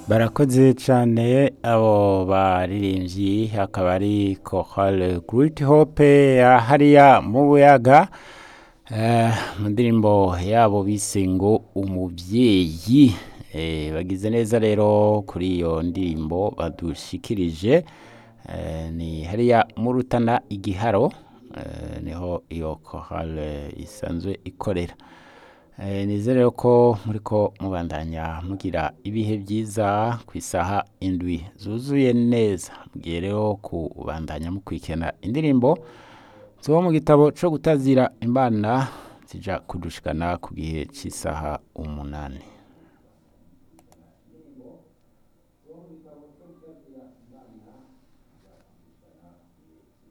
barakoze cyane abo baririmbyi akaba ari Chorale Great Hope ya hariya mu buyaga Eh, mu ndirimbo yabo bise ngo umubyeyi Eh, bagize neza rero kuri iyo ndirimbo badushikirije Eh, ni hariya mu Rutana igiharo eh, niho iyo chorale isanzwe ikorera Eh, nizere ko muriko mubandanya mugira ibihe byiza ku isaha indwi zuzuye neza mugiye rero kubandanya mukurikirana indirimbo zo mu gitabo co gutazira imana zija kudushikana ku gihe c'isaha umunani